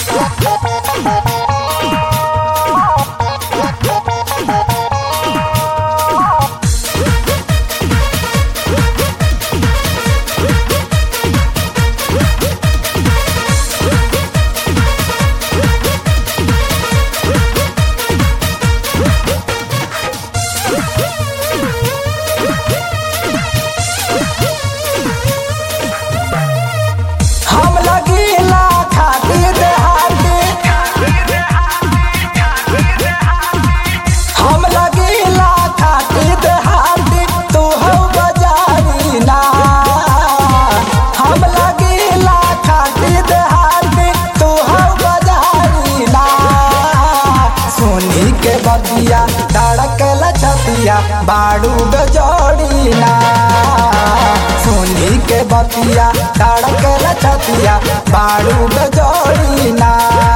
हम लगीला खातिर देहाती हम लगीला खातिर देहाती तू हो बजारी ना हम लगीला खातिर देहाती तू हो बजारी ना सोनी के बतिया धड़कल छतिया बाड़ू गजोड़ी ना सोनी के बतिया धड़कल छतिया बाड़ू गजोड़ी ना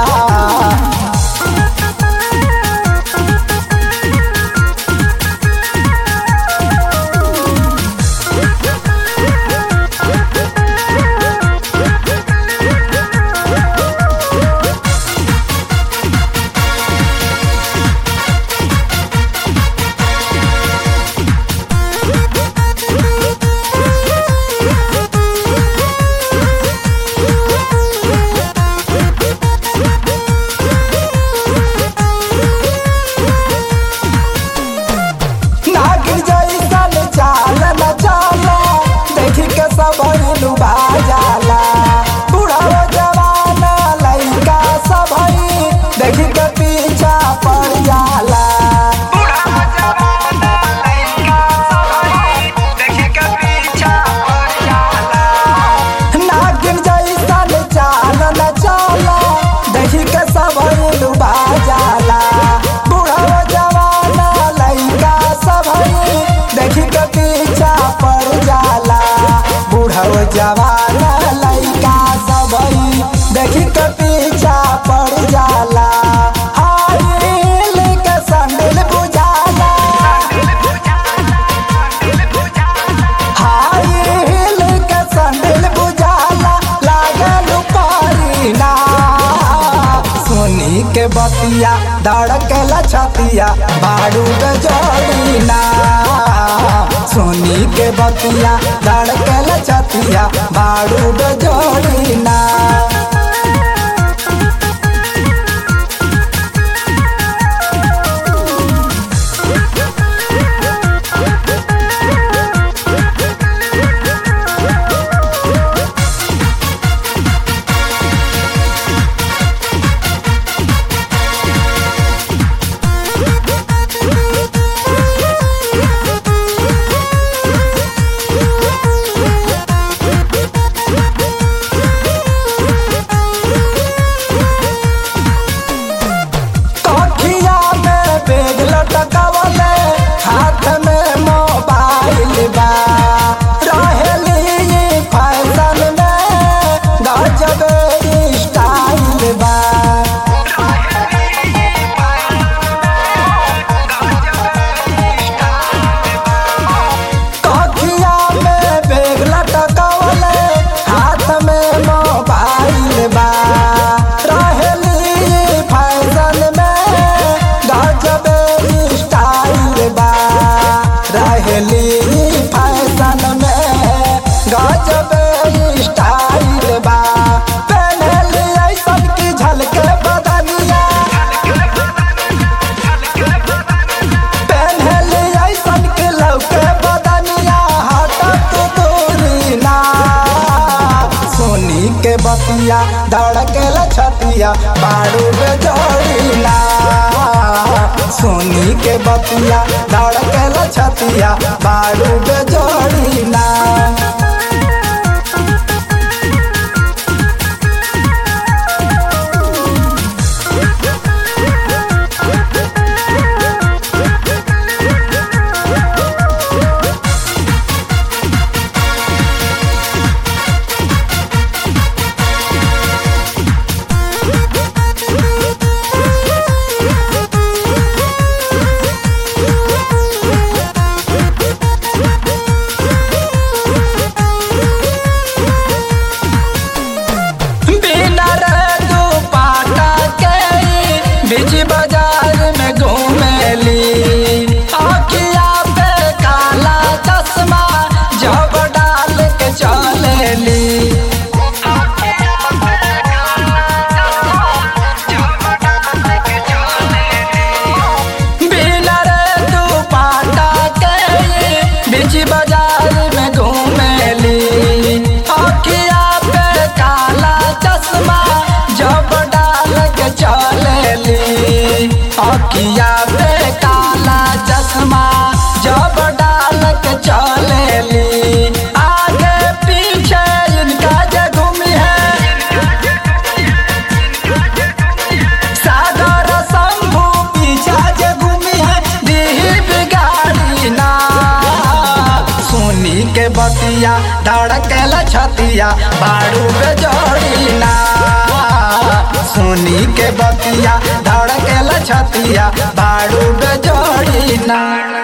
नागिन जैसन चाल न चाला देखी के सब लुभा जाला बुढ़ाओ जवान लइका सब देखी के पीछा पड़ जाला नागिन जैसन चाल न चाला देखी के सब लुभा जाला बुढ़ाओ जवान लइका सब देखी के पीछा पड़ जाला बुढ़ाओ जवान लइका सब देखी के पीछा पड़ जाला हाय हिल के संडिल बुझाला हाय हिल के संडिल बुझाला लागल पारीना सोनी के बतिया धड़कल छतिया बाड़ू गजोड़ीना सोनी के बतिया धड़कल छतिया बाड़ू गजोड़ीना कखिया में बैग लटकावले हाथ में मोबाइल बा रहेली फैशन में गजब स्टाइल बा कखिया में बैग लटकावले हाथ में मोबाइल बा रहेली फैशन में गजब स्टाइल बा रहेली फैशन में गजब स्टाइल बा पहनली ऐसन की झलके बदनिया पहनली ऐसन के लौके बदनिया हटत दूरी ना सोनी के बतिया धड़केल छतिया बाड़ू बेजोड़ी ना सोनी के बतिया धड़केल छतिया बाड़ू बेजोड़ी ना जब डाल के चलेली अखिया पे काला चश्मा जब डाल के चलेली आगे पीछे इनका जे घूमी है सागर शंभू पीछा जे घूमी है दीही बिगाड़ी ना सुनी के बतिया धड़केला छतिया बाड़ू पे जोड़ी ना सुनी के बतिया धड़केला छतिया बाड़ू पे जोड़ी ना